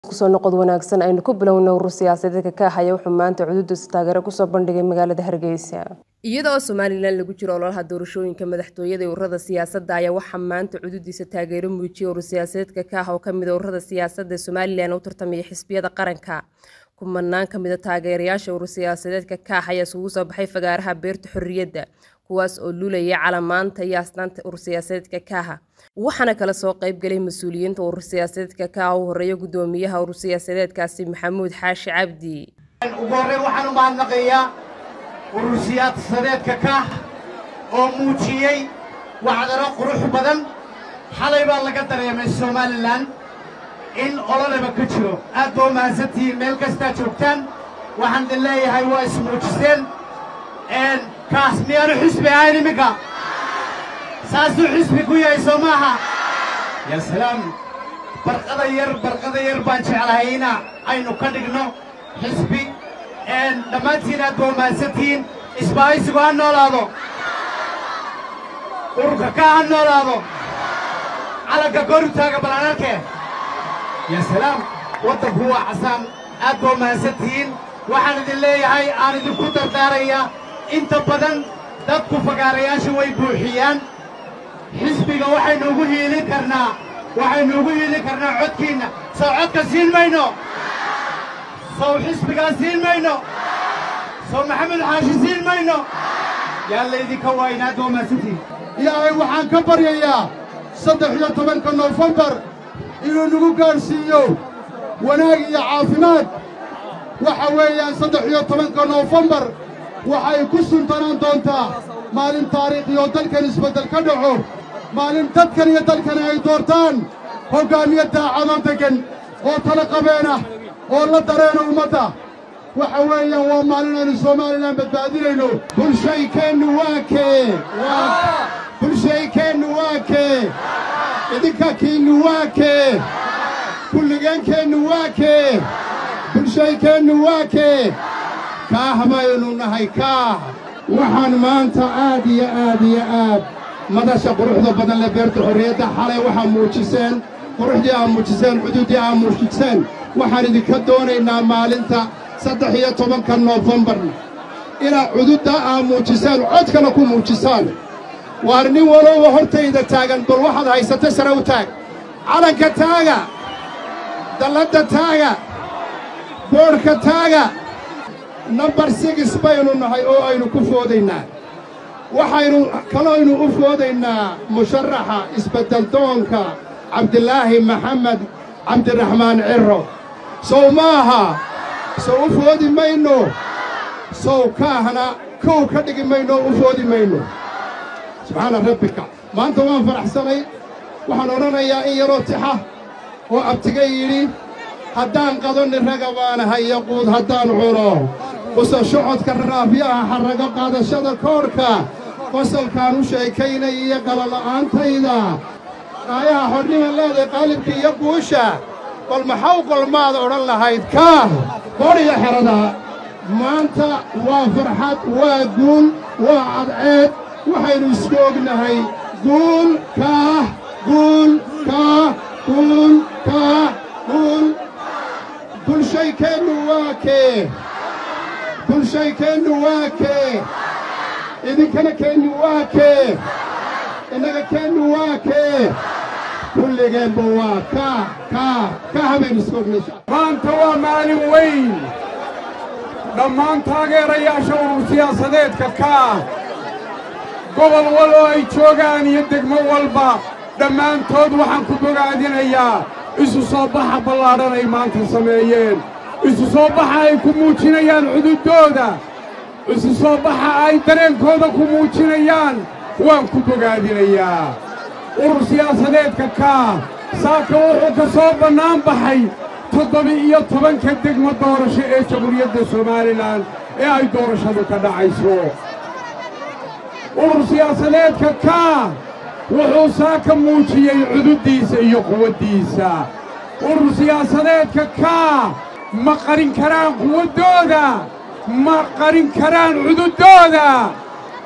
kusoo noqod wanaagsan aynu ku bilowna urur siyaasadeedka ka ahaya wuxuu maanta cududiisa taageero kusoo bandhigay magaalada hargeysa iyadoo somalilan lagu jiro ololaha doorashooyinka madaxtooyada ee ururada siyaasadda ayaa waxaa maanta cududiisa taageero muujiyay urur siyaasadeedka ka ah oo kamid a ururada siyaasadda ee somalilan u tartamaya xisbiyada qaranka kumanaan kamid a taageerayaasha urur siyaasadeedka ka ah ayaa isugu soo baxay fagaaraha beerta xorriyadda kuwaas oo lulaya calamaanta iyo astaanta urur siyaasadeedka kaaha waxaana kala soo qaybgalay mas-uuliyiinta urur siyaasadeedka kaaha u horeeya gudoomiyaha urur siyaasadeedkaasi maxamuud xaashi cabdi ugu horreyn waxaan u mahadnaqayaa urur siyaasadeedka kaah oo muujiyey wacdaro qurux badan xalay baa laga dareemay somalilan in ololeba ka jiro aad baa u mahadsantihiin meel kastaa joogtaan waxaan idin leeyahay waa ismuujiseen kaas miyaanu xisbi ahayn iminka saasuu xisbi ku yahay soo maaha yaa salaam barqada yar barqada yar baan jeclahay ina aynu ka dhigno xisbi dhammaantiin aad baa u mahadsantihiin isbaahaysigu ha noolaado ururka kaa ha noolaado calanka kor u taaga balanarke yaa salaam waddanku waa casaan aad baa u mahadsantihiin waxaan idin leeyahay aan idinku dardaarayaa inta badan dadku fagaarayaasha way buuxiyaan xisbiga waxaynu ugu hiilin karnaa waxaynu ugu hiilin karnaa codkiinna sow codka siin mayno sow xisbigaa siin mayno sow maxamed xaashi siin mayno yaa laydinka waaynaad waa mahadsantiin ilaahay waxaan ka baryayaa saddex iyo tobanka noofembar inuu nagu gaadhsiiyo wanaag iyo caafimaad waxa weeyaan saddex iyo tobanka noofembar waxay ku suntanaan doontaa maalin taariikhi oo dalkan isbeddel ka dhaco maalin dadkan iyo dalkani ay doortaan hoggaamiye daacadoo deggan oo tala qabeenah oo la dareena ummadda waxa weeyaan waa maalin aynu somalilan badbaadinayno bulshaykeennu waa kee bulshaykeennu waa kee idinka kiinnu waa kee kulligeenkeennu waa kee bulshaykeennu waa kee kaah baynu nahay kaah waxaan maanta aad iyo aad iyo aad madasha quruxda badan leh beerta xorriyadda xalay waxaa muujiseen quruxdii aa muujiseen xuduuddii aa muujiseen waxaan idinka doonaynaa maalinta saddex iyo tobanka noofembar inaad cududda aa muujiseen codkana ku muujisaan waar nin walowba hortayda taagan bal waxaad haysata sare u taag calanka taaga dalladda taaga boodhka taaga nambar sigis baynu nahay oo aynu ku foodaynaa waxaynu kaloaynu u foodaynaa musharaxa isbeddeldoonka cabdilaahi maxamed cabdiraxmaan cirro sow maaha sow u foodi mayno sow kaahna kow ka dhigi mayno oo u foodi mayno subxaana rabbika maanta waan faraxsanay waxaan odhanayaa in yaroo tixa oo abtiga yidhi haddaan qadonni raga baanahay yaquud haddaan cuno qusal socodka raafyaha xarrago qaadashada koodhka qosalkaan u sheekaynay iyo qalala'aantayda aayaha xornima leeday qaalibka iyo guusha bal maxaw golmaad odhan lahayd kaah qodhiyo xerada maanta waa farxad waa guul waa cadceed waxaynu isku ognahay guul kaah guul kaah guul kaah guul bulshaykeennu waa kee bulshaykeennu waa kee idinkana keennu waa kee innaga keennu waa kee kulligeenba waa kaah kaah kaah baynu isku ognaysha maanta waa maalin weyn dhammaan taageerayaasha urur siyaasadeedka kaah gobol wal oo ay joogaan iyo degmo walba dhammaantood waxaan ku bogaadinayaa isu soo baxa ballaadhan ay maanta sameeyeen isu soo baxa ay ku muujinayaan xuduuddooda isu soo baxa ay dareenkooda ku muujinayaan waan ku bogaadinayaa urur siyaasadeedka kaah saaka wuxuu ka soo bannaan baxay toddoba-iyo tobanka degmo doorasho ee jamhuuriyadda somalilan ee ay doorashadu ka dhacayso urur siyaasadeedka kaah wuxuu saaka muujiyey cududdiisa iyo quwaddiisa urur siyaasadeedka kaah ma qarin karaan quwaddooda ma qarin karaan cududdooda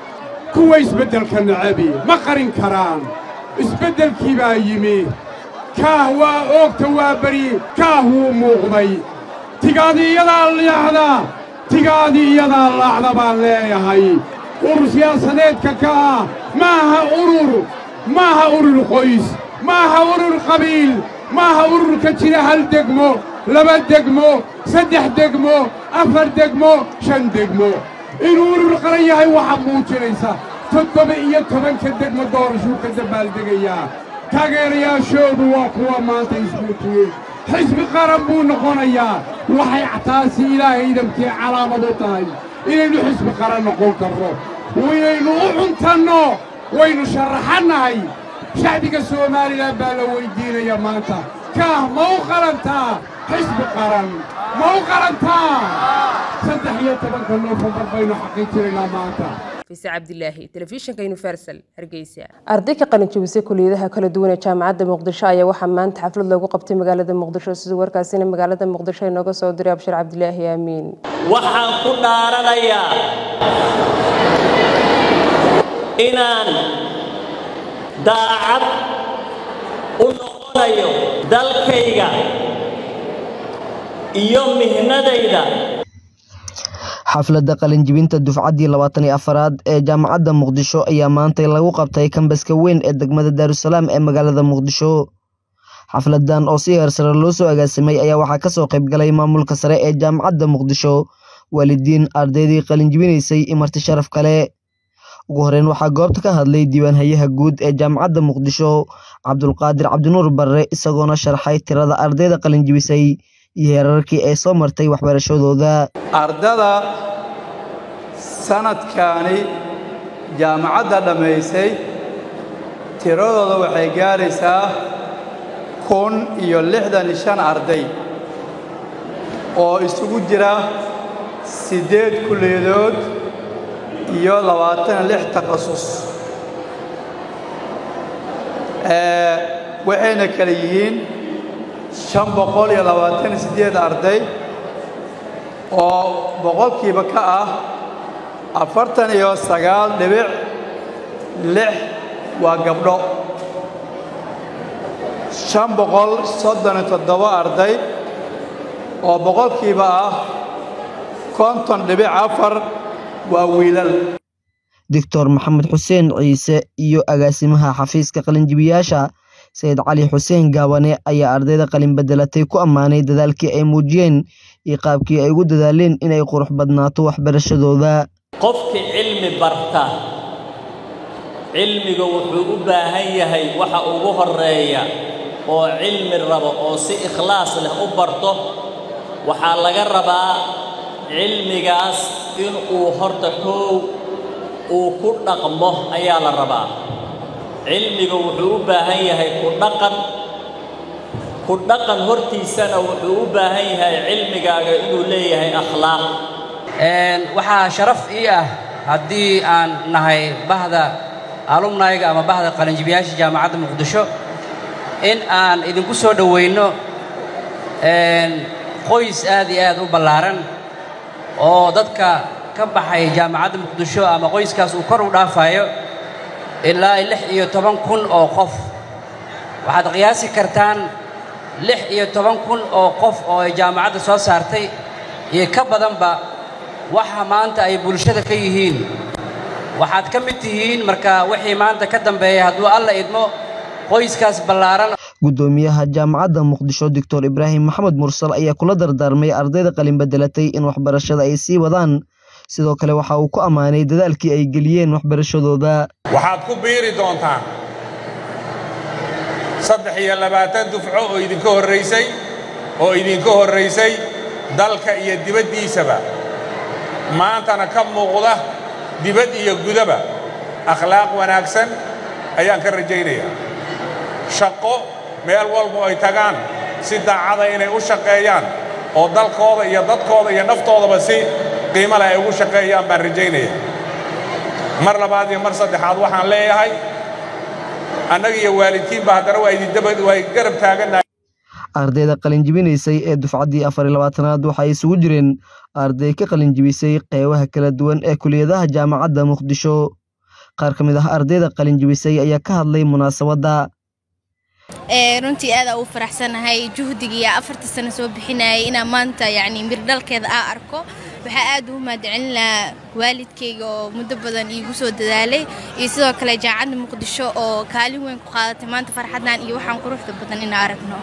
kuwa isbeddelka nacabi ma qarin karaan isbeddelkii baa yimi kaah waa oogta waa beri kaah wuu muuqday tigaadii iyadaa leexda tigaadii iyadaa laacda baan leeyahay urur siyaasadeedka kaah maaha urur maaha urur qoys maaha urur qabiil maaha ururka jira hal degmo laba degmo saddex degmo afar degmo shan degmo inuu urur qaran yahay waxaa muujinaysa toddoba iyo tobanka degmo doorashuu ka dabaaldegayaa taageerayaashoodu waa kuwa maanta ismuujiyey xisbi qaran buu noqonayaa waxay taasi ilaahay idamkii calaamad u tahay inaynu xisbi qaran noqon karno inaynu u cuntanno waynu sharaxannahay shacbiga somalilan baa la weyddiinaya maanta kaah ma u qalantaa xisbi qaran ma u qalantaa saddex iyo tobanka noofembar baynu xaqiijinaynaa maanta fise cabdilaahi telefishinka universal hargeysa arday ka qalin jebisay kuliyadaha kala duwan ee jaamacadda muqdisho ayaa waxaa maanta xaflad loogu qabtay magaalada muqdisho siduu warkaasina magaalada muqdisho inooga soo diray abshir cabdilaahi aamiin waxaan ku dhaaranayaa inaan daacad u noqonayo dalkayga iyo mihnadayda xafladda qalinjibinta dufcaddii labaatan iyo afaraad ee jaamacadda muqdisho ayaa maantay lagu qabtay kambaska weyn ee degmada daarusalaam ee magaalada muqdisho xafladan oo si heer sare loo soo agaasimay ayaa waxaa kasoo qayb galay maamulka sare ee jaamacadda muqdisho waalidiin ardaydii qalinjibinaysay imarti sharaf kale ugu horeyn waxaa goobta ka hadlay diiwaanhayaha guud ee jaamacadda muqdisho cabdulqaadir cabdinuur barre isagoona sharxay tirada ardayda qalinjibisay iyo heerarkii ay soo martay waxbarashadooda ardada sanadkaani jaamacadda dhammaysay tiradooda waxay gaaraysaa kun iyo lixdan iyo shan arday oo isugu jira siddeed kulliyadood iyo labaatan iyo lix takhasus waxayna kale yihiin shan boqol iyo labaatan iyo siddeed arday oo boqolkiiba ka ah afartan iyo sagaal dhibic lix waa gabdho shan boqol soddon iyo toddoba arday oo boqolkiiba ah konton dhibic afar waa wiilal doctor maxamed xuseen ciise iyo agaasimaha xafiiska qalinjibiyaasha sayid cali xuseen gaabane ayaa ardayda qalin bedelatay ku ammaanay dadaalkii ay muujiyeen iyo qaabkii ay ugu dadaaleen inay qurux badnaato waxbarashadooda qofkii cilmi barta cilmiga wuxuu u baahan yahay waxa ugu horeeya oo cilmi rabo oo si ikhlaas leh u barto waxaa laga rabaa cilmigaas inuu horta koow uu ku dhaqmo ayaa la rabaa cilmiga wuxuu u baahan yahay ku dhaqan ku dhaqan hortiisana wuxuu u baahan yahay cilmigaaga inuu leeyahay akhlaaq waxaa sharaf ii ah haddii aan nahay bahda alumnayga ama bahda qalinjibiyaasha jaamacadda muqdisho in aan idinku soo dhowayno qoys aad iyo aad u ballaaran oo dadka ka baxay jaamacadda muqdisho ama qoyskaas uu kor u dhaafayo ilaa lix iyo toban kun oo qof waxaad qiyaasi kartaan lix iyo toban kun oo qof oo ay jaamacadda soo saartay iyo ka badanba waxa maanta ay bulshada ka yihiin waxaad ka mid tihiin marka wixii maanta ka dambeeya hadduu alla idmo qoyskaas ballaaran guddoomiyaha jaamacadda muqdisho doctor ibraahim maxamed mursal ayaa kula dardaarmay ardayda qalin bedelatay in waxbarashada ay sii wadaan sidoo kale waxa uu ku ammaanay dadaalkii ay geliyeen waxbarashadooda waxaad ku biiri doontaan saddex iyo labaatan dufco oo idinka horraysay oo idinka horraysay dalka iyo dibaddiisaba maantana ka muuqda dibad iyo gudaba akhlaaq wanaagsan ayaan ka rajaynayaa shaqo meel walba ay tagaan si daacada inay u shaqeeyaan oo dalkooda iyo dadkooda iyo naftoodaba si qiimo leh ay ugu shaqeeyaan baan rajaynaya mar labaad iyo mar saddexaad waxaan leeyahay annaga iyo waalidkiinba haddana waa idindaba waa garab taagannahay ardayda qalinjibinaysay ee dufcaddii afar iyo labaatanaad waxay isugu jireen arday ka qalinjibisay qeybaha kala duwan ee kuliyadaha jaamacadda muqdisho qaar ka mid ah ardayda qalinjibisay ayaa ka hadlay munaasabadda runtii aad aa u faraxsanahay juhdigiiya afarta sano soo bixinayay inaa maanta yacni mirdhalkeeda aa arko waxaa aad ugu mahadcelin lahaa waalidkayga oo muddo badan iigu soo dadaalay iyo sidoo kale jaacadda muqdisho oo kaalin weyn ku qaadatay maanta farxaddan iyo waxaan quruxda badan inaa aragno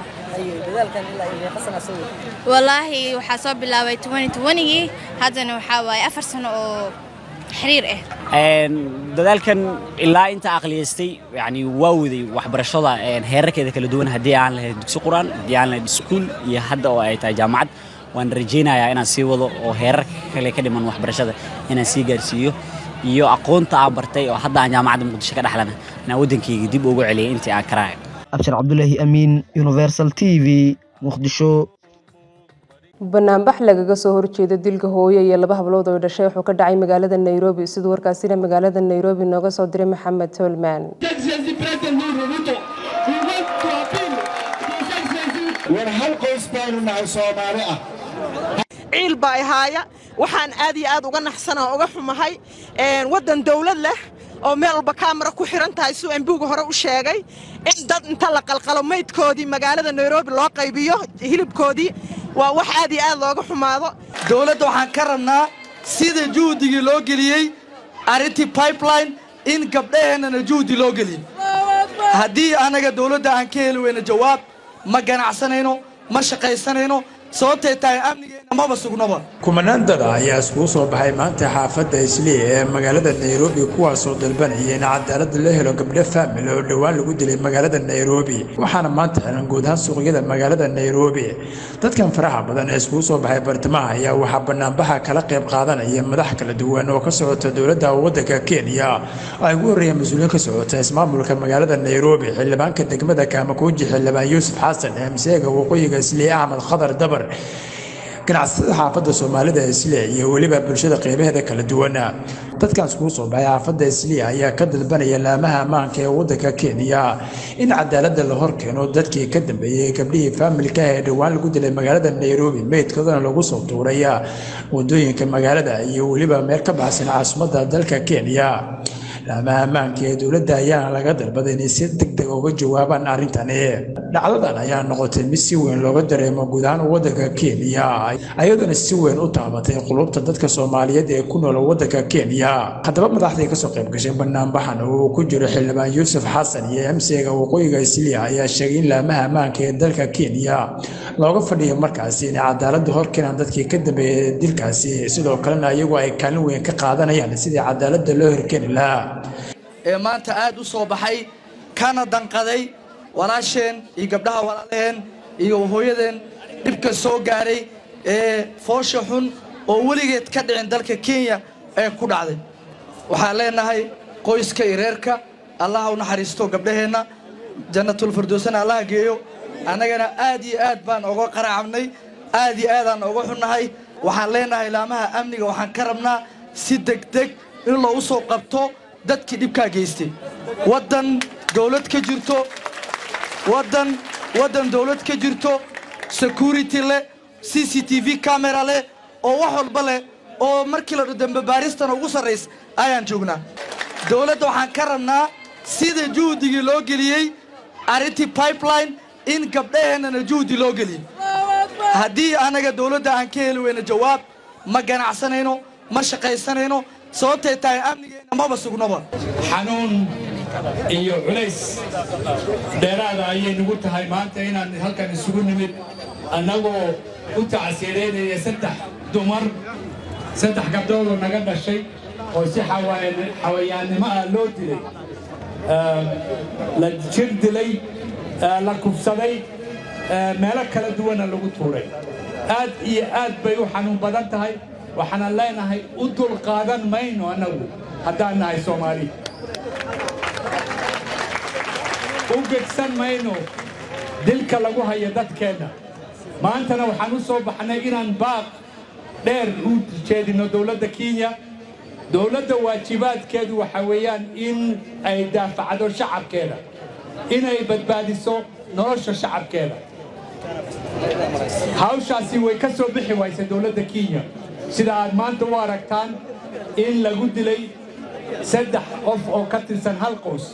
wallaahi waxaa soo bilaabay gii haddana waxaa waaye afar sano oo xiriir ah dadaalkan ilaa inta aqliyaystay yani waa waday waxbarashada heerarkeeda kala duwan haddii aan lahayd dugsi quraan haddii aan lahayd iskuul iyo hadda oo ay tahay jaamacad waan rajaynayaa inaan sii wado oo heerarka kale ka dhiman waxbarashada inaan sii gaarsiiyo iyo aqoonta aan bartay oo hadda aan jaamacadda muqdisho ka dhexlana inaan waddankayga dib ugu celiyay intii aan karaayo abshir cabdulaahi amiin universal t v muqdisho banaanbax lagaga soo horjeeda dilka hooyo iyo laba hablood oo dhashay wuxuu ka dhacay magaalada nairobi siduu warkaasina magaalada nairobi nooga soo diray maxamed tolman war hal qoys baanu nahay soomaali ah ciil baa ihaaya waxaan aad iyo aad uga naxsanoo uga xumahay waddan dawlad leh oo meel walba kaamara ku xiran tahay siduu embuuga hore u sheegay in dad inta la qalqalo maydkoodii magaalada nairobi loo qaybiyo hilibkoodii waa wax aad iyo aad looga xumaado dowladda waxaan ka rabnaa sida juhdigii loo geliyey arrintii pipeline in gabdhaheennana juhdi loo geliyo haddii annaga dowladda aan ka heli weyno jawaab ma ganacsanayno ma shaqaysanayno sababtay tahay amnigeenna maba sugnaba kumanaan dada ayaa iskugu soo baxay maanta xaafadda islii ee magaalada nairobi kuwaasoo dalbanaya in cadaalad la helo gabdho faamil oo dhowaan lagu dilay magaalada nairobi waxaana maanta xiran guud ahaan suuqyada magaalada nairobi dadkan faraha badan ee iskugu soo baxay bartamaha ayaa waxaa banaanbaxa kala qayb qaadanaya madax kala duwan oo ka socota dowladda waddanka kenya ay ugu horreeyeen mas-uuliyiin ka socota ismaamulka magaalada nairobi xildhibaanka degmada kaamakuuji xildhibaan yuusuf xasan emseega waqooyiga islii axmed khadar dabar ganacsatada xaafadda soomaalida isliya iyo weliba bulshada qeybaheeda kala duwana dadkan iskugu soo baxay xaafadda isliya ayaa ka dalbanaya laamaha ammaanka ee waddanka kenya in cadaaladda la hor keeno dadkii ka dambeeyey gabdhihii faamilka ee dhowaan lagu dilay magaalada nairobi meydkoodana lagu soo tuuray wadooyinka magaalada iyo weliba meel ka baxsan caasimadda dalka kenya laamaha ammaanka ee dowladda ayaana laga dalbaday inay si deg deg uga jawaabaan arrintani dhacdadan ayaa noqotay mid si weyn looga dareemo guud ahaan waddanka kenya ayadoona si weyn u taabatay qulubta dadka soomaaliyeed ee ku nool waddanka kenya haddaba madaxdii kasoo qayb gashay banaanbaxan oo uu ku jiro xildhibaan yuusuf xasan iyo emsega waqooyiga isliya ayaa sheegay in laamaha ammaanka ee dalka kenya looga fadhiyo markaasi inay cadaaladda hor keenaan dadkii ka dambeeyay dilkaasi sidoo kalena iyagu ay kaalin weyn ka qaadanayaan sidii cadaaladda loo horkeeni lahaa ee maanta aad u soo baxay kana danqaday walaasheen iyo gabdhaha walaalaheen iyo hooyadeen dhibka soo gaaray ee foosha xun oo weligeed ka dhicin dalka kenya ee ku dhacday waxaan leenahay qoyska iyo reerka allaha u naxariisto gabdhaheenna jannatulfirdowsana allaha geeyo annagana aad iyo aad baan oga qaraacabnay aad iyo aadaan oga xunnahay waxaan leenahay laamaha amniga waxaan ka rabnaa si degdeg in loogu soo qabto dadkii dhibkaa geystay waddan dawlad ka jirto waddan waddan dawlad ka jirto security leh c c t v camera leh oo wax walba leh oo markii la dambe baaristana ugu sarrays ayaan joognaa dawladda waxaan ka rabnaa sida juhdigii loo geliyey arrintii pipeline in gabdhaheennana juhdi loo geliyo haddii annaga dawladda aan ka heli weyno jawaab ma ganacsanayno ma shaqaysanayno sababtay tahay amnigeenna maba sugnaba xanuun iyo culays dheeraada ayay nagu tahay maanta inaan halkan isugu nimid annagoo u tacsiireynaya saddex dumar saddex gabdhoodoo naga dhashay oo si xawayaannimo ah loo dilay la jir dilay la kufsaday meelo kala duwana lagu tuuray aad iyo aad bay u xanuun badan tahay waxaanan leenahay u dulqaadan mayno annagu haddaan nahay soomaali u gegsan mayno dilka lagu hayo dadkeenna maantana waxaan u soo baxnay inaan baaq dheer u jeedino dowladda kenya dowladda waajibaadkeedu waxa weeyaan in ay daafacdo shacabkeeda inay badbaadiso nolosha shacabkeeda hawshaasi way ka soo bixi waysa dowladda kenya sida aad maanta u aragtaan in lagu dilay saddex qof oo ka tirsan hal qoys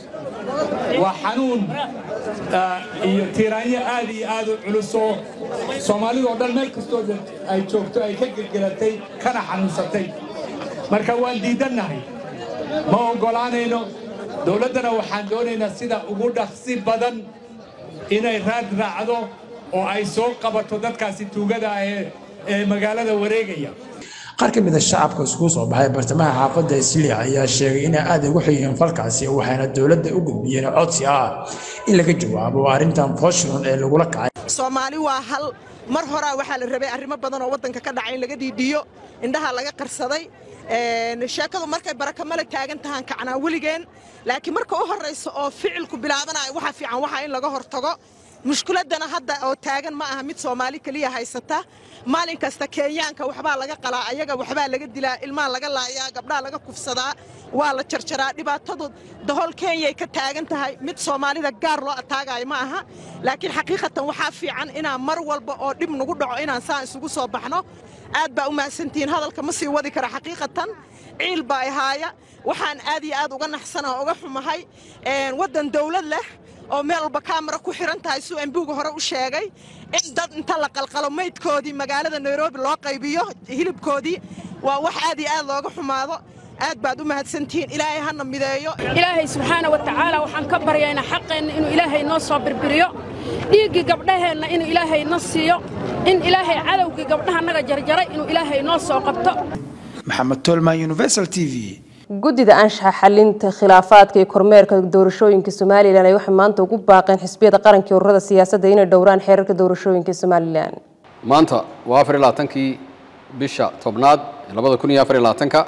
waa xanuun iyo tiiraanyo aad iyo aad u culus oo soomaalidoo dhan meel kastoo ay joogto ay ka gelgelatay kana xanuunsatay marka waan diidannahay ma oggolaanayno dowladdana waxaan doonaynaa sida ugu dhaqsi badan inay raad raacdo oo ay soo qabato dadkaasi tuugada ah ee magaalada wareegaya qaar ka mid a shacabka iskugu soo baxay bartamaha xaafadda isliya ayaa sheegay inay aad ugu xigeen falkaasi waxayna dowladda u gudbiyeen codsi ah in laga jawaabo arrintan foshilon ee lagula kacay soomaali waa hal mar horaa waxaa la rabay arrimo badan oo waddanka ka dhacay in laga dhiidhiyo indhaha laga qarsaday sheekadu markay barakamale taagan tahaan kacnaa weligeen laakiin marka u horraysa oo ficilku bilaabanayo waxaa fiican waxaa in laga hortago mushkiladdana hadda oo taagan ma aha mid soomaali keliya haysata maalin kasta kenyaanka waxbaa laga qalaa ayaga waxbaa laga dilaa ilmaha laga laayaa gabdhaha laga kufsadaa waa la jarjaraa dhibaatadu dahol kenyay ka taagan tahay mid soomaalida gaar loo ataagayo ma aha laakiin xaqiiqatan waxaa fiican inaan mar walba oo dhib nagu dhaco inaan saan isugu soo baxno aad baa u mahadsantihiin hadalka ma sii wadi kara xaqiiqatan ciil baa ihaaya waxaan aad iyo aad uga naxsanaa uga xumahay waddan dawlad leh oo meel walba kaamara ku xiran tahay suu embuuga hore u sheegay in dad inta la qalqalo maydkoodii magaalada nairobi loo qaybiyo hilibkoodii waa wax aad iyo aad looga xumaado aad baad u mahadsantihiin ilaahay hana mideeyo ilaahay subxaana wa tacaala waxaan ka baryaynaa xaqeenna inuu ilaahay noo soo birbiriyo dhiiggii gabdhaheenna inuu ilaahay na siiyo in ilaahay cadowgii gabdhahannaga jarjaray inuu ilaahay noo soo qabto maxamed tolman universal t v guddida anshaxa xalinta khilaafaadka iyo kormeerka doorashooyinka somalilan ay waxay maanta ugu baaqeen xisbiyada qaranka ururada siyaasadda inay dhowraan xeerarka doorashooyinka somalilan maanta waa afar iyo labaatankii bisha tobnaad labada kun iyo afar iyo labaatanka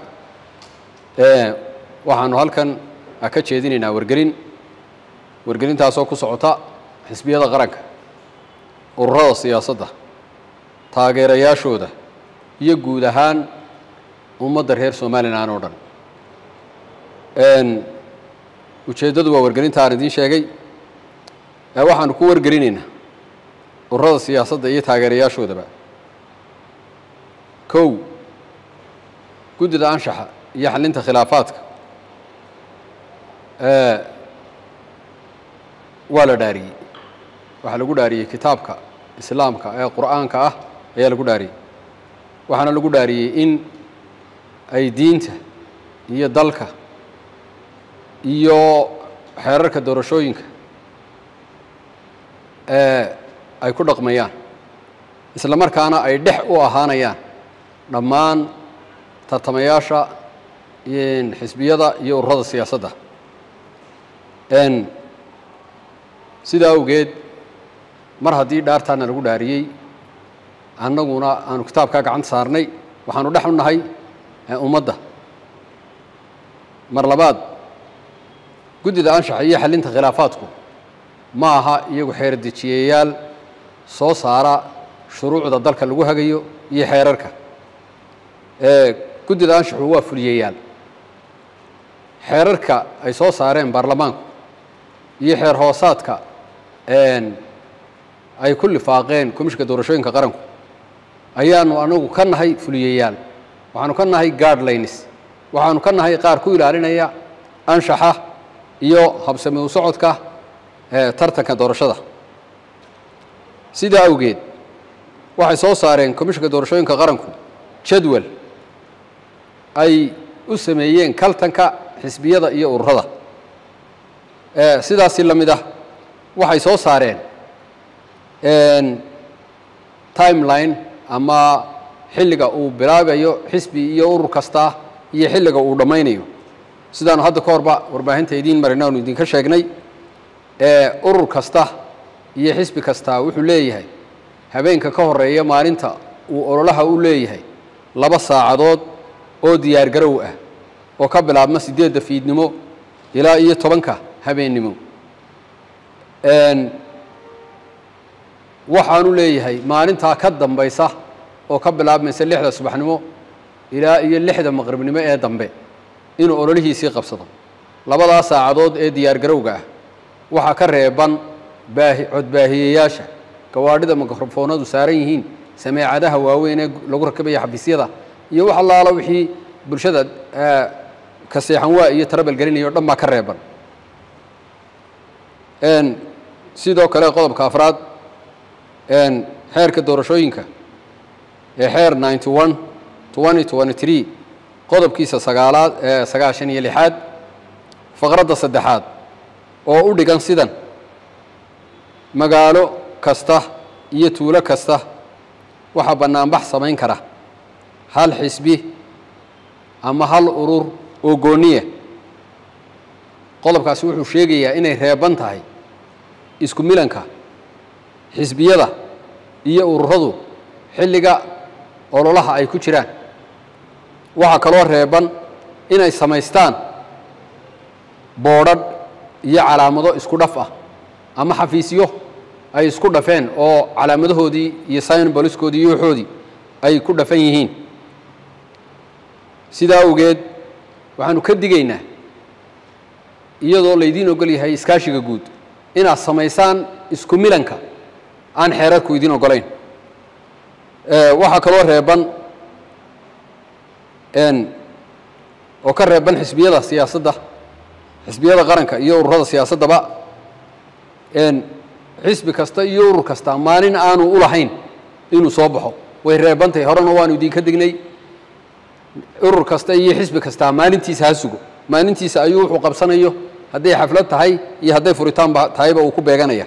waxaanu halkan ka jeedinaynaa wargelin wargelintaasoo ku socota xisbiyada qaranka ururada siyaasadda taageerayaashooda iyo guud ahaan ummadda reer somalilan oo dhan ujeeddadu waa wargelinta aan idiin sheegay waxaanu ku wargelinaynaa ururada siyaasadda iyo taageerayaashoodaba kow guddida anshaxa iyo xalinta khilaafaadka waa la dhaariyey waxaa lagu dhaariyey kitaabka islaamka ee qur'aanka ah ayaa lagu dhaariyey waxaana lagu dhaariyey in ay diinta iyo dalka iyo xeerarka doorashooyinka ay ku dhaqmayaan isla markaana ay dhex u ahaanayaan dhammaan tartamayaasha xisbiyada iyo ururada siyaasadda sidaa awgeed mar haddii dhaartaana lagu dhaariyey annaguna aanu kitaabkaa gacanta saarnay waxaanu dhex u nahay ummadda mar labaad guddida anshaxa iyo xalinta khilaafaadku ma aha iyagu xeerdejiyayaal soo saara shuruucda dalka lagu hagayo iyo xeerarka guddida anshaxu waa fuliyayaal xeerarka ay soo saareen baarlamaanku iyo xeer hoosaadka ay ku lifaaqeen komishinka doorashooyinka qaranku ayaanu anagu ka nahay fuliyayaal waxaanu ka nahay guardlines waxaanu ka nahay qaar ku ilaalinaya anshaxa iyo habsami u socodka tartanka doorashada sidaa awgeed waxay soo saareen komishinka doorashooyinka qaranku jadwal ay u sameeyeen kaltanka xisbiyada iyo ururada sidaasi la mid ah waxay soo saareen timeline ama xilliga uu bilaabayo xisbi iyo urur kasta iyo xilliga uu dhammaynayo sidaanu hadda ka horba warbaahinta idiin marina aanu idinka sheegnay urur kasta iyo xisbi kasta wuxuu leeyahay habeenka ka horeeya maalinta uu ololaha u leeyahay laba saacadood oo diyaargarow ah oo ka bilaabma siddeedda fiidnimo ilaa iyo tobanka habeennimo waxaanu leeyahay maalintaa ka dambaysa oo ka bilaabmaysa lixda subaxnimo ilaa iyo lixda maqribnimo ee dambe inuu ololihiisii qabsado labadaa saacadood ee diyaargarowga ah waxaa ka reeban baahi codbaahiyeyaasha gawaadhida mikrofoonadu saaran yihiin sameecadaha waaweyn ee lagu rakabaya xafiisyada iyo wax allaala wixii bulshada ka seexan waa iyo tarabal gelinaya o dhan baa ka reeban sidoo kale qodobka afraad xeerka doorashooyinka ee xeer ninety one twenty twenty three qodobkiisa sagaalaad ee sagaashan iyo lixaad faqradda saddexaad oo u dhigan sidan magaalo kasta iyo tuulo kasta waxaa bannaanbax samayn kara hal xisbi ama hal urur oo gooniya qodobkaasi wuxuu sheegayaa inay reeban tahay isku milanka xisbiyada iyo ururadu xilliga ololaha ay ku jiraan waxaa kaloo reeban inay samaystaan boodhadh iyo calaamado isku dhaf ah ama xafiisyo ay isku dhafeen oo calaamadahoodii iyo symboliskoodii iyo waxoodii ay ku dhafan yihiin sidaa awgeed waxaanu ka digaynaa iyadoo laydiin ogol yahay iskaashiga guud inaad samaysaan isku milanka aan xeerarku idiin ogolayn waxaa kaloo reeban oo ka reeban xisbiyada siyaasadda xisbiyada qaranka iyo ururada siyaasaddaba xisbi kasta iyo urur kasta maalin aanu u lahayn inuu soo baxo way reebantahay horena waanu idinka dignay urur kasta iyo xisbi kastaa maalintiisa ha sugo maalintiisa ayuu wuxuu qabsanayo hadday xaflad tahay iyo hadday furitaanba tahayba uu ku beeganaya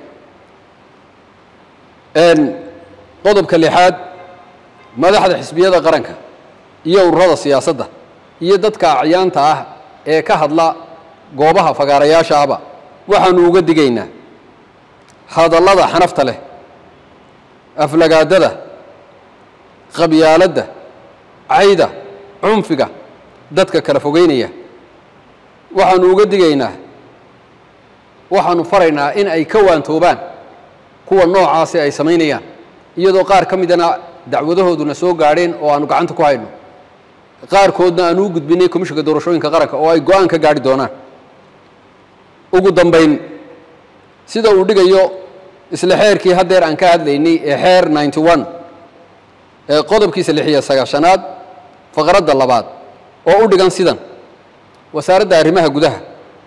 qodobka lixaad madaxda xisbiyada qaranka iyo ururada siyaasadda iyo dadka acyaanta ah ee ka hadla goobaha fagaarayaasha ahba waxaanu uga digaynaa hadallada xanafta leh aflagaadada qabyaaladda cayda cunfiga dadka kala fogeynaya waxaanu uga digaynaa waxaanu faraynaa in ay ka waantoobaan kuwa noocaasi ay samaynayaan iyadoo qaar ka midana dacwadahooduna soo gaadheen oo aanu gacanta ku hayno qaarkoodna aanu u gudbinay komishinka doorashooyinka qaranka oo ay go-aan ka gaadhi doonaan ugu dambayn sida uu dhigayo isla xeerkii haddeer aan ka hadlaynay ee xeer ninety one ee qodobkiisa lix iyo sagaashanaad faqradda labaad oo u dhigan sidan wasaaradda arrimaha gudaha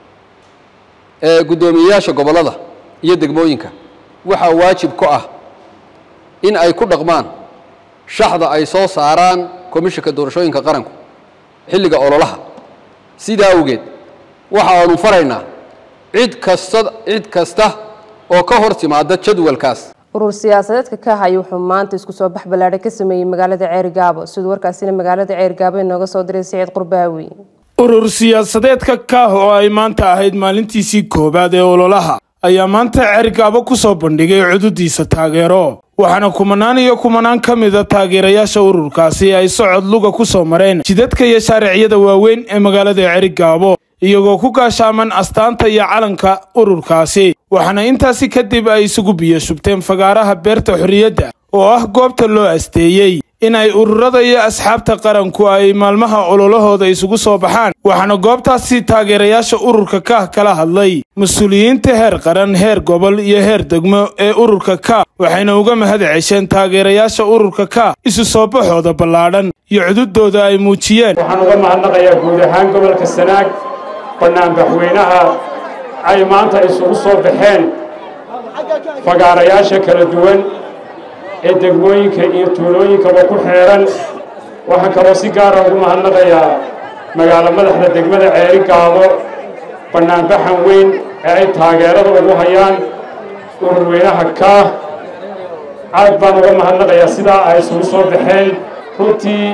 ee guddoomiyeyaasha gobollada iyo degmooyinka waxaa waajib ku ah in ay ku dhaqmaan shaxda ay soo saaraan komishinka doorashooyinka qaranku xilliga ololaha sidaa awgeed waxaanu faraynaa cid kasta cid kasta oo ka hor timaada jadwalkaas urur siyaasadeedka ka haya wuxuu maanta isku soo bax ballaadhay ka sameeyey magaalada ceergaabo siduu warkaasina magaalada ceergaabo inooga soo diray siciid qurbaawi urur siyaasadeedka kaah oo ay maanta ahayd maalintiisii koowaad ee ololaha ayaa maanta ceergaabo ku soo bandhigay cududiisa taageero waxaana kumanaan iyo kumanaan ka mida taageerayaasha ururkaasi ay socod luga ku soo mareen jidadka iyo shaariciyada waaweyn ee magaalada ceerigaabo iyagoo ku gaashaaman astaanta iyo calanka ururkaasi waxaana intaasi kadib ay isugu biyo shubteen fagaaraha beerta xorriyadda oo ah goobta loo asteeyey in ay ururada iyo asxaabta qaranku ay maalmaha ololahooda isugu soo baxaan waxaana goobtaasi taageerayaasha ururka kaah kala hadlay mas-uuliyiinta heer qaran heer gobol iyo heer degmo ee ururka kaah waxayna uga mahad cesheen taageerayaasha ururka kaah isu soo baxooda ballaadhan iyo cududooda ay muujiyeen waxaan uga mahadnaqayaa guud ahaan gobolka sanaag bannaanbaxweynaha ay maanta isugu soo baxeen fagaarayaasha kala duwan ee degmooyinka iyo tuulooyinkaba ku xeeran waxaan kaloo si gaara ugu mahadnaqayaa magaalo madaxda degmada ceeri gaabo bannaanbaxan weyn ee ay taageerada ugu hayaan ururweynaha kaah aad baan uga mahadnaqayaa sidaa ay isugu soo baxeen runtii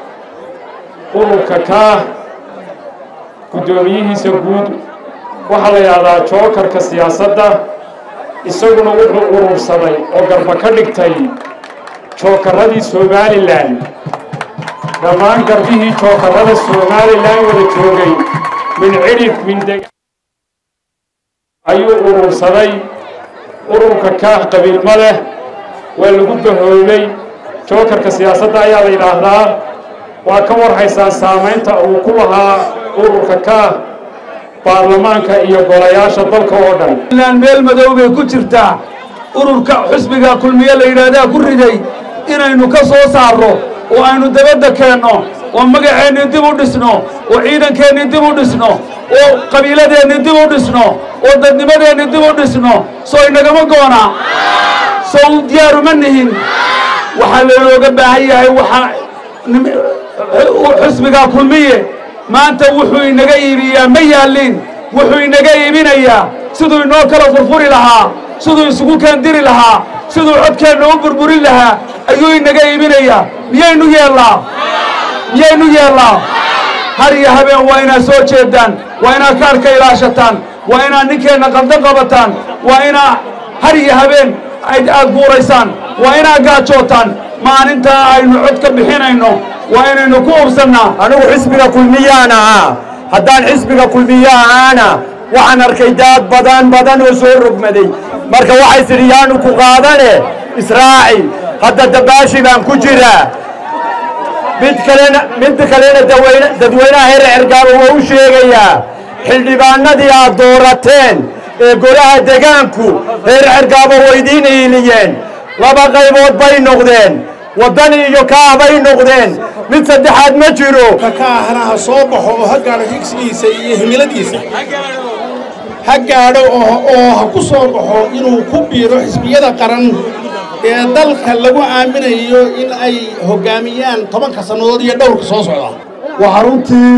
ururka kaah guddoomiyihiisa guud waxaa la yidhahdaa jookarka siyaasadda isaguna wuxuu urursaday oo garba ka dhigtay jookarradii somalilan dhammaan garbihii jookarrada somalilan wada joogay min cidhif min deg ayuu urursaday ururka kaah qabiilma leh waa lagu bahoobay jookarka siyaasadda ayaa la yidhaahdaa waa ka warhaysaan saamaynta uu ku lahaa ururka kaah baarlamaanka iyo golayaasha dalka oo dhan ilaan meel madow bay ku jirtaa ururka xusbiga kulmiye la yidhaahdaa ku riday inaynu ka soo saarro oo aynu dabadda keenno oo magaceennii dib u dhisno oo ciidankeenni dib u dhisno oo qabiiladeenni dib u dhisno oo dadnimadeenni dib u dhisno soo inagama goona soo diyaaruma nihin waxaa lolooga baahan yahay waxaa xusbiga kulmiye maanta wuxuu inaga iibiyaa ma yaallin wuxuu inaga iibinayaa siduu inoo kala furfuri lahaa siduu isugu kaandiri lahaa siduu codkeenna u burburin lahaa ayuu inaga iibinayaa miyaynu yeellaa miyaynu yeellaa har iyo habeen waa inaad soo jeedaan waa inaad kaarka ilaashataan waa inaad ninkeenna qaldan qabataan waa inaa har iyo habeen aad guuraysaan waa inaad gaajootaan maalintaa aynu cod ka bixinayno waa inaynu ku ubsannaa anigu xisbiga kulmiyaan ahaa haddaan xisbiga kulmiye ahaana waxaan arkay daad badan badan oo soo rogmaday marka waxay tidhi yaanu ku qaadane israaci hadda dabaashi baan ku jiraa mid kalena mid kalena daweyne dadweynaha heer cergaabo waa u sheegayaa xildhibaanadii aad doorateen ee golaha degaanku reer cergaabo waydiin iiliyeen laba qaybood bay noqdeen waddani iyo kaah bay noqdeen mid saddexaad ma jiro kaahna ha soo baxo oo ha gaadho higsigiisa iyo himiladiisa ha gaadho oo ha ku soo baxo inuu ku biiro xisbiyada qaran ee dalka lagu aaminayo in ay hoggaamiyaan tobanka sannadood iyo dhowrka soo socda waxaa runtii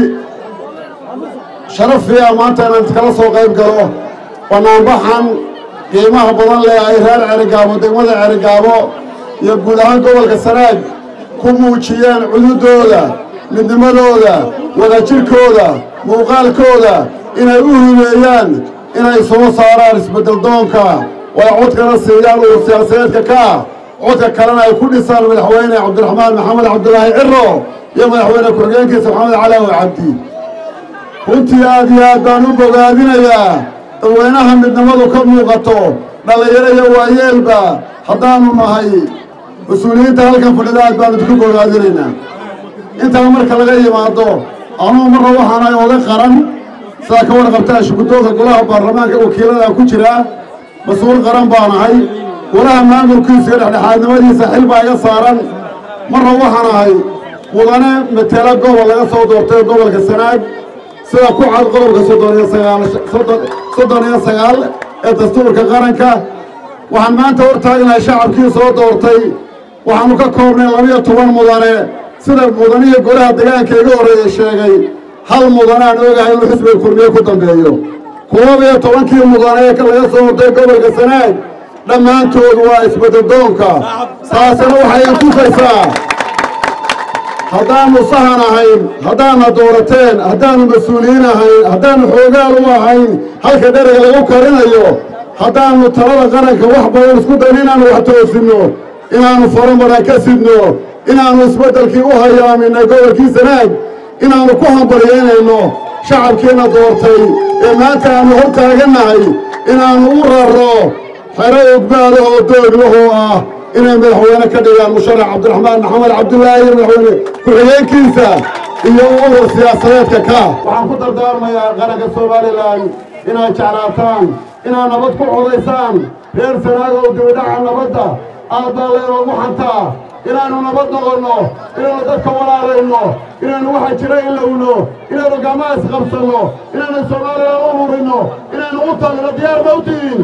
sharafiya maanta inaan iskala soo qayb galo bannaanbaxan qiimaha badan leh ay reer cerigaabo degmada cerigaabo iyo guud ahaan gobolka sanaag ku muujiyeen cududooda midnimadooda wadajirkooda muuqaalkooda inay u himeeyaan inay soo saaraan isbeddeldoonka way codkana siiyaan uu siyaasadeedka ka ah codka kalena ay ku dhisaan madaxweyne cabdiraxmaan maxamed cabdulaahi ciro iyo madaxweyne ku-xigeenkiisa maxamed calaawi cabdi runtii aad iyo aad baan u bogaadinayaa dadweynaha midnimadu ka muuqato dhallinyaro iyo waayeelba haddaannu nahay mas-uuliyiinta halkan fadhida aad baanu isku bogaadinaynaa intaa marka laga yimaado anugu marra waxaanahay oday qaran sidaa ka warqabtaa shuguddoonka golaha baarlamaanka wakiiladaa ku jiraa mas-uul qaran baan ahay golaha maamulkiisa iyo dhexdhexaadnimadiisa xil baa iga saaran marra waxaan ahay mudane matela gobol laga soo doortay gobolka sanaag sida ku cad qodobka soddon iyo sagaal soddon iyo sagaal ee dastuurka qaranka waxaan maanta hor taagnahay shacabkii soo doortay waxaannu ka koobnay labiyo toban mudane sida mudanihi golaha degaanka iga horreeya sheegay hal mudane aan ogahay inuu xisbiga kulmiye ku dambeeyo koob iyo tobankii mudane ee laga soo hortay gobolka sanaag dhammaantood waa isbeddeldoonka taasina waxay intusaysaa haddaannu sahan ahayn haddaanna doorateen haddaannu mas-uuliyiin ahayn haddaannu xoogaal u ahayn halka dheriga lagu karinayo haddaannu talada qaranka wax badan isku dayn inaannu wax toosinno inaannu faranbaran ka sidno inaannu isbeddelkii u hayaaminay gobolkii sanaag inaannu ku hambalyeynayno shacabkiina doortay ee maanta aannu hor taagannahay inaannu u rarro xero ogbaadahoo doogwahoo ah inay madaxweyne ka dhigaan musharax cabdiraxmaan maxamed cabdulaahi iyo madaxweyne ku-xigeenkiisa iyo urur siyaasadeedka ka waxaan ku dardaarmayaa qaranka somalilan inaad jeclaataan inaad nabad ku codaysaan reer sanaagow dibidhaca nabadda aad baa laynoogu xantaa inaannu nabad noqonno inaannu dadka walaalayno inaannu waxa jira ilowno inaannu gamaha isqabsanno inaannu somalilan u hurinno inaannu u tagno diyaar ma u tihiin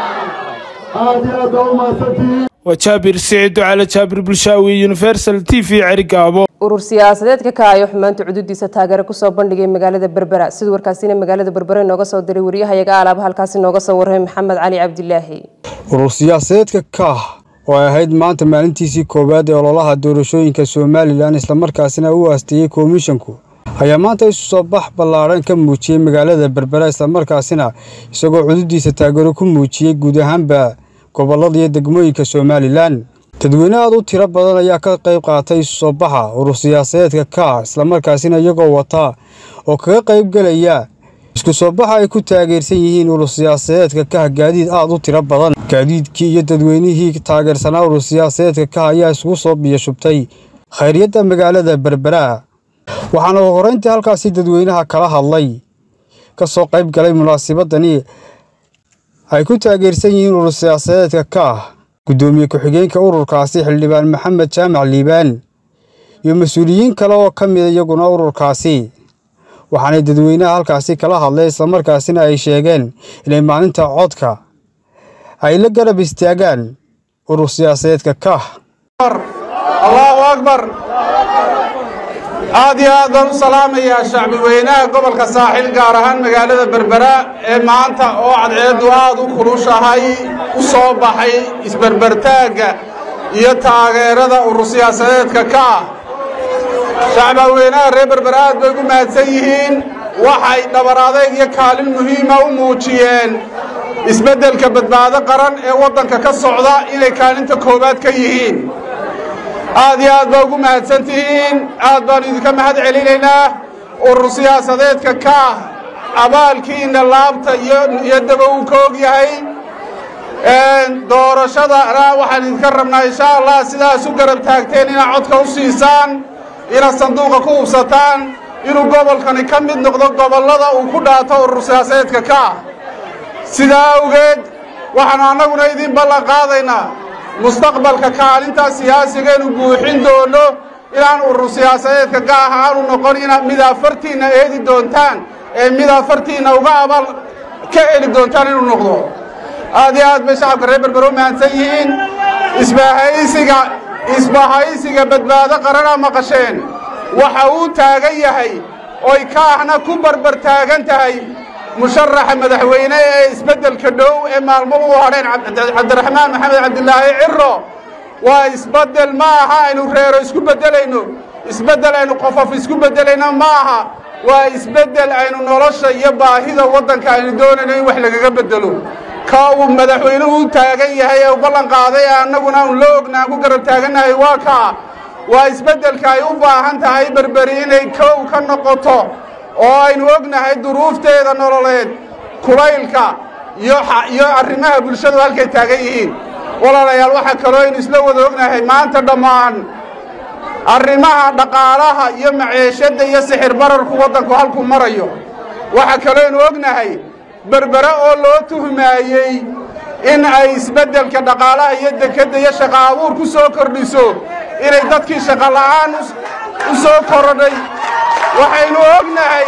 aad iyo aad baa u mahadsantihiin waa jaabir siciid ducale jaabir bulshaawi universal t v cerigaabo urur siyaasadeedka ka ayo xumaanta cududiisa taageero kusoo bandhigay magaalada berbera sida warkaasina magaalada berbera inooga soo diray wariyahayaga alaaba halkaasi nooga soo warramay maxamed cali cabdilaahi urur siyaasadeedka kaah oo ay ahayd maanta maalintiisii koowaad ee ololaha doorashooyinka somalilan islamarkaasina u aasteeyey komishanku ayaa maanta isu soo bax ballaadhan ka muujiyey magaalada berbera islamarkaasina isagoo cududiisa taageero ku muujiyey guud ahaanba gobollada iyo degmooyinka somalilan dadweyne aad u tiro badan ayaa ka qayb qaatay isu soo baxa urur siyaasadeedka kaah islamarkaasina iyagoo wata oo kaga qayb gelaya isku soo baxa ay ku taageersan yihiin urur siyaasadeedka kah gaadiid aad u tiro badan gaadiidkii iyo dadweynihii taageersanaa urur siyaasadeedka kah ayaa isugu soo biyashubtay khayryadda magaalada berbera waxaana horeyntii halkaasi dadweynaha kala hadlay ka soo qayb galay munaasabadani ay ku taageersan yihiin urur siyaasadeedka kaah guddoomiye ku-xigeenka ururkaasi xildhibaan maxamed jaamac liibaan iyo mas-uuliyiin kale oo ka mida iyaguna ururkaasi waxaanay dadweynaha halkaasi kala hadlay islamarkaasina ay sheegeen inay maalinta codka ay la garab istaagaan urur siyaasadeedka kah allahu akbar aad iyo aad baan u salaamayaa shacbi weynaha gobolka saaxil gaar ahaan magaalada berbera ee maanta oo cadceeddu aad u kulushahay u soo baxay isberbertaagga iyo taageerada urur siyaasadeedka ka ah shacba weynaha reer berbera aad bay ugu mahadsan yihiin waxay dhabar adayg iyo kaalin muhiima u muujiyeen isbeddelka badbaado qaran ee waddanka ka socda inay kaalinta koowaad ka yihiin aad iyo aad baa ugu mahadsan tihiin aad baan idinka mahad celinaynaa urur siyaasadeedka ka ah abaalkiina laabta iyo daba uu ka og yahay doorashadana waxaan idinka rabnaa insha allah sidaas u garab taagteen inaad codka u siisaan inaad sanduuqa ku hubsataan inuu gobolkani ka mid noqdo gobollada uu ku dhaato urur siyaasadeedka ka ah sidaa awgeed waxaanu annaguna idiin ballan qaadaynaa mustaqbalka kaalintaa siyaasigeenu buuxin doono inaan urur siyaasadeedka gaah aanu noqon ina mid afartiinna eedi doontaan ee mid afartiinna uga abal ka eli doontaan inuu noqdo aad iyo aad bay shacabka reer berbero mahadsan yihiin isbahaysiga isbahaysiga badbaado qaranaa maqasheen waxa uu taagan yahay oy kaahna ku barbar taagan tahay musharaxa madaxweyne ee isbeddelka dhow ee maalmo u hadheen cabdiraxmaan maxamed cabdilaahi ciro waa isbeddel ma aha aynu reero isku beddelayno isbeddel aynu qofof isku beddelayno ma aha waa isbeddel aynu nolosha iyo baahida waddanka aynu doonayno in wax lagaga beddelo ka uu madaxweynuhu u taagan yahay ee u ballan qaaday ee annaguna aanu la ognaan ku garab taagannahay waa kaa waa isbeddelka ay u baahan tahay berberi inay kow ka noqoto oo aynu ognahay duruufteeda nololeed kulaylka iyo arrimaha bulshadu halkay taagan yihiin walaalayaal waxaa kaloo aynu isla wada ognahay maanta dhammaan arrimaha dhaqaalaha iyo maceeshadda iyo sixir bararku waddanku halkuu marayo waxaa kaloo aynu ognahay berbere oo loo tuhmaayey in ay isbeddelka dhaqaalaha iyo dekedda iyo shaqa abuur ku soo kordhiso inay dadkii shaqa la'aan u soo korodhay waxaynu ognahay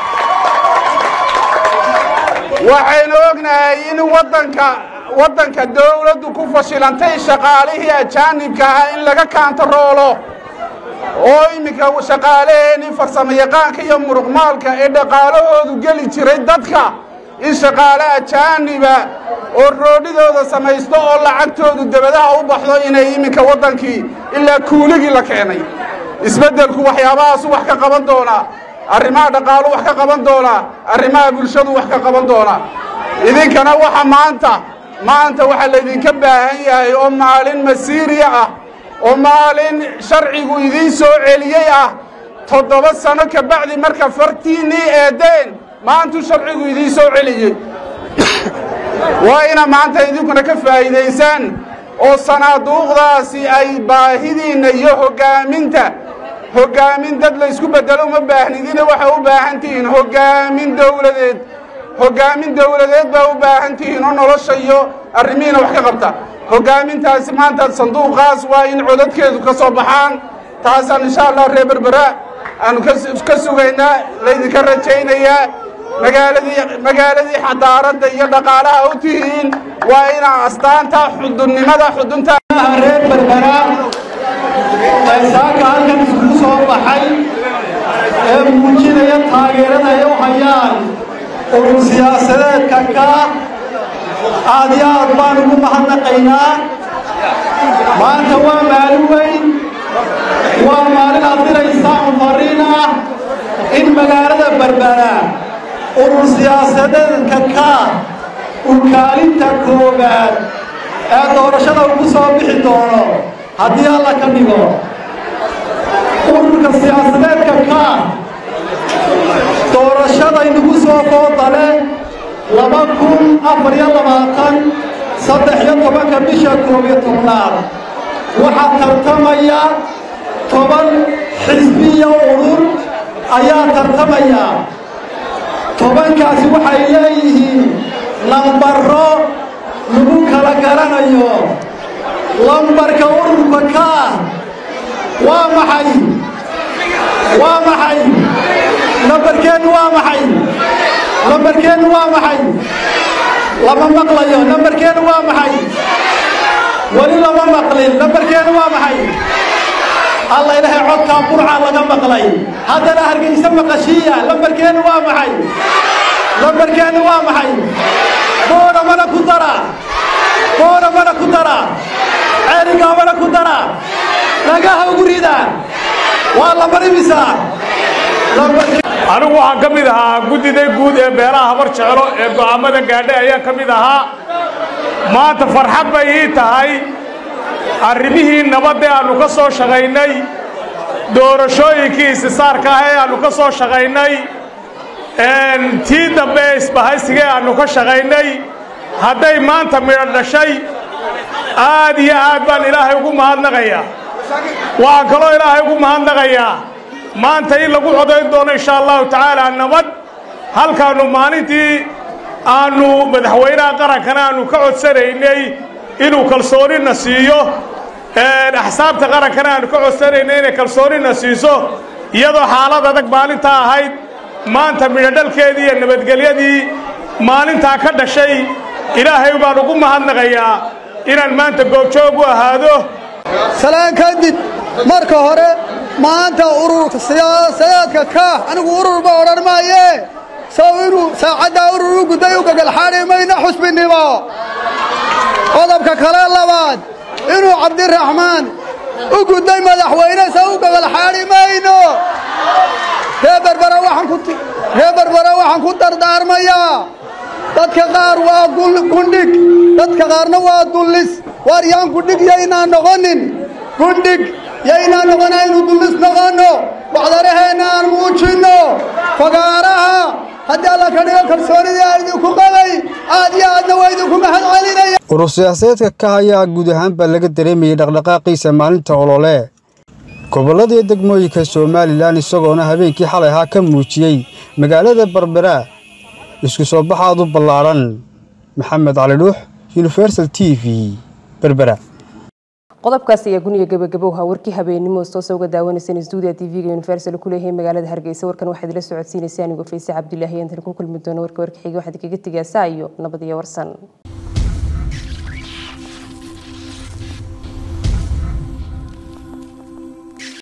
waxaynu ognahay in waddanka waddanka dawladdu ku fashilantay shaqaalihii ajaanibka ahaa in laga kaantaroolo oo iminka shaqaalaheenii farsamayaqaanka iyo muruqmaalka ee dhaqaalahoodu geli jiray dadka in shaqaale ajaaniba oo roodhidooda samaysto oo lacagtoodu debadaha u baxdo inay iminka waddankii ilaa kuuligii la keenay isbeddelku waxyaabahaasu wax ka qaban doonaa arrimaha dhaqaalu wax ka qaban doonaa arrimaha bulshadu wax ka qaban doonaa idinkana waxa maanta maanta waxaa laydinka baahan yahay oo maalin masiiriya ah oo maalin sharcigu idiin soo celiyey ah toddoba sano ka bacdi marka fartiinnii eedeen maantuu sharcigu idiin soo celiyey waa ina maanta idinkuna ka faa'iidaysaan oo sanaaduuqdaasi ay baahidiinna iyo hoggaaminta hoggaamin dad la ysku beddelo uma baahnidina waxay u baahan tihiin hoggaamin dawladeed hoggaamin dawladeed baa u baahan tihiin oo nolosha iyo arrimihiina wax ka qabta hoggaamintaasi maanta sanduuqaas waa in codadkeedu ka soo baxaan taasaan insha allah reer berbera aanu ka sugaynaa laydinka rajaynayaa magaaladii magaaladii xadaaradda iyo dhaqaalaha u tihiin waa inaa astaanta xudunnimada xudunta reer berbera saaka halkan iskugu soo baxay ee muujinaya taageerada ay u hayaan urur siyaasadeedka ka aad iyo aad baan ugu mahadnaqaynaa maanta waa maalin weyn waa maalin aad diraysaan fariin ah in magaalada berbera urur siyaasadeedka ka uu kaalinta koowaad ee doorashada ugu soo bixi doono haddii alla ka dhigo ururka siyaasadeedka ka doorashadaynugu soo foodale laba kun afar iyo labaatan saddex iyo tobanka bisha koob iyo tobnaad waxaa tartamaya toban xisbiya urur ayaa tartamaya tobankaasi waxay leeyihiin lambaro lagu kala garanayo lambarka ururka ka waa maxay waa maxay lambarkeennu waa maxay lambarkeennu waa maxay lama maqlayo lambarkeennu waa maxay weli lama maqlin lambarkeennu waa maxay alla ilaahay codkaa burca laga maqlay haddana hargeysa maqashiiya lambarkeennu waa maxay lambarkeennu waa maxay boona mana ku dara boona mana ku dara ceerigaa mana ku dara dhagaha ugu rida waa lambar imisaa anigu waxaan ka mid ahaa guddida guud ee beelaha habar jeclo ee go'aammada gaadhay ayaan ka mid ahaa maanta farxad bay ii tahay arrimihii nabadda aannu ka soo shaqaynay doorashooyinkii isisaarka ah ee aannu ka soo shaqaynay tii dambe ee isbahaysiga ee aannu ka shaqaynay hadday maanta midho dhashay aad iyo aad baan ilaahay ugu mahadnaqayaa waxaan kaloo ilaahay ugu mahadnaqayaa maanta in lagu codayn doono insha allahu tacaala nabad halkaannu maalintii aannu madaxweynaha qarankana aannu ka codsanaynay inuu kalsoonina siiyo axsaabta qarankana aannu ka codsanaynay inay kalsoonina siiso iyadoo xaalad adag maalintaa ahayd maanta midhodhalkeedii iyo nabadgelyadii maalintaa ka dhashay ilaahay baan ugu mahadnaqayaa inaan maanta goobjoog u ahaado salaan kadib marka hore maanta ururka siyaasadeedka kaah anigu ururba odhan maaye saw inuu saacaddaa urur u gudday u gagalxaadhi mayno xusbinimo qodobka kale labaad inuu cabdiraxmaan u gudday madaxweyne sa u gagalxaadhi mayno ree berbera waxaan ku dardaarmayaa dadka qaar waa gundhig dadka qaarna waa dullis waar yaan gudhig yaynaan noqonin gundhig yaynaan noqona aynu dullis noqonno waxdaraheenna aan muujinno fagaaraha haddii alla ka dhigo kalsoonidii aan idinku qabay aad iyo aadna waa idinku mahad celinaya urur siyaasadeedka ka ayaa guud ahaanba laga dareemayay dhaqdhaqaaqiisa maalinta olole gobollada iyo degmooyinka somalilan isagoona habeenkii xalay ahaa ka muujiyey magaalada berbera isku soo baxaad u ballaadhan maxamed cali dhuux universal t v berbera qodobkaasi ayaa guniga gabagabowha warkii habeenimo toosa uga daawanayseen stuudiya t v-ga universal ku leeyahay magaalada hargeysa warkan waxaad ila socodsiinaysaa anigoo fayse cabdilaahi intan ku kulmi doono warka warka xiga waxaad kaga tegaa saa iyo nabad iyo warsan